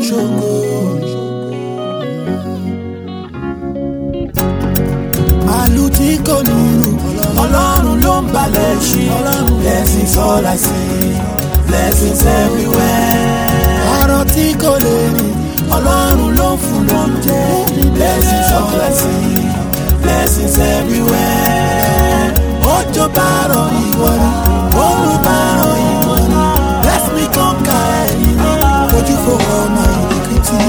ṣògo. màálù tí kò nílù ọlọ́run ló ń balẹ̀ ṣí blessings all I see blessings everywhere. ọ̀rọ̀ tí kò lè rìn ọlọ́run ló ń fún lóúnjẹ blessings all I see blessings everywhere. òjò bá rọ̀ ìwọ ni oòrùn bá rọ̀ ìwọ ni bless me conquer ẹ̀yìn ojú fò ọmọ ìdíkìtì.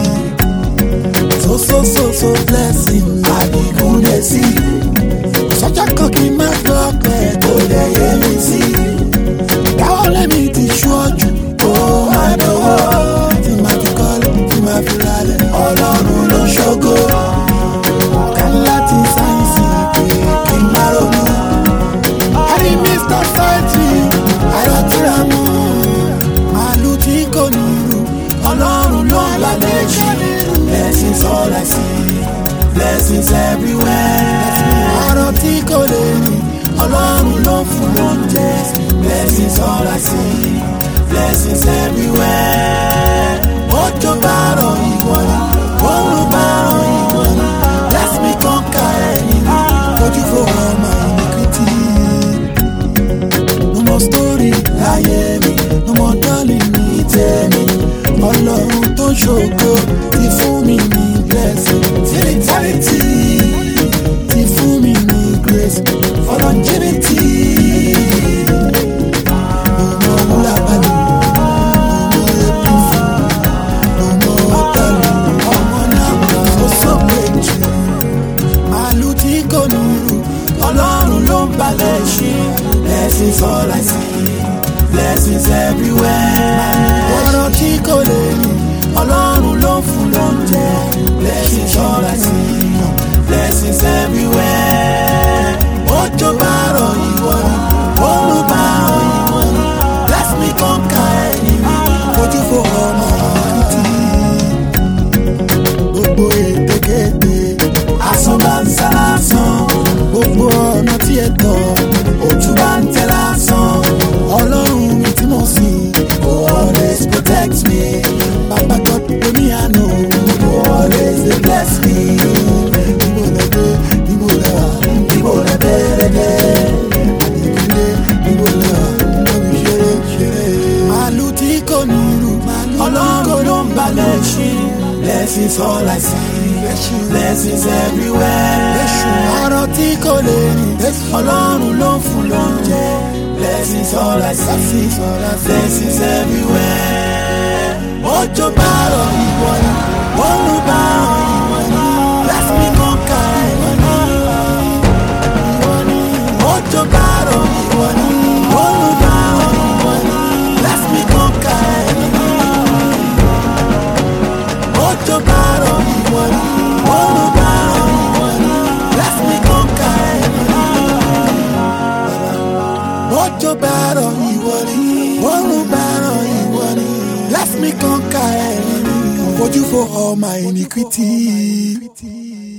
so so so so blessing àdìgún lè sí. sọ́jà kan kì í má gbọ́ pé kò lè yé mi sí. dáwọ́ lẹ́mi ti ṣọ́jú ó máa dọ̀wọ́. tí màá fi kọ́lé tí màá fi ralẹ̀ ọlọ́run ló ṣògo. kan láti sáyẹ́nsì pé kí n má ronú. Harry Mr. Saiti, àyọ̀tìrà mú. Màálù tí kò nílù, ọlọ́run ló ń lálẹ́ jù. Blessings all I see, blessings everywhere. Ọ̀rọ̀ tí kò lè rìn, ọlọ́run ló ń fún lóúnjẹ. Blessings all I see, blessings everywhere. Òjò bá rọ̀ ìwọ ni, oòrùn bá rọ̀ ìwọ ni. Bless me conquer ẹ̀yìn ni, ojú fò ọmọ ìnìkìtì no more story láyé mi no more darling ní tèmi ọlọ́run tó ṣògo ti fún mi ní blessing till eternity ti fún mi ní grace for longevity. No more wúlàbàlì, no more april fool, no more darling, ọmọ náà so so méjì màálù tí kò nílù ọlọ́run ló ń balẹ̀ ṣe blessings all I see blessings everywhere. ọ̀rọ̀ tí kò lè rìn ọlọ́run ló ń fún lóúnjẹ blessings all I see blessings everywhere. òjò bá rọ̀ ìwọ ni oòrùn bá rọ̀ ìwọ ni bless me conquer ẹ̀yìn mi ojú fò ọmọ ìrìntì gbogbo ètekéte asán bá ń sá lásán gbogbo ọ̀nà tí ẹ tọ̀ ojú bá ń tẹ lásán ọlọ́run mi tí mo sìn go always protect me bàbá god omi àná go always dey bless me níbo lẹ dé níbo lẹ wà níbo lẹ bẹ̀rẹ̀ dé àdìgúnlé níbo lẹ wà níbi ṣeré ṣeré. màálù tí kò nílù ọlọ́run ló ń balẹ̀ ṣí blessings all I see blessings everywhere. ọ̀rọ̀ tí kò lè rìn ọlọ́run ló ń fún lóúnjẹ blessings all I see blessings everywhere. òjò bá rọ̀ ìwọ ni oòrùn bá rọ̀ ìwọ ni bless me conquer ìwọ ni ìwọ ni òjò bá rọ̀ ìwọ ni oòrùn bá rọ̀ ìwọ ni bless me conquer ìwọ ni òjò bá rọ̀ ìwọ ni oòrùn bá rọ̀ ìwọ ni bless me conquer ìwọ ni òjò bá rọ̀ ìwọ ni oòrùn bá rọ̀ ìwọ ni bless me conquer ẹ̀yìn ni ojú fo all my iniquity.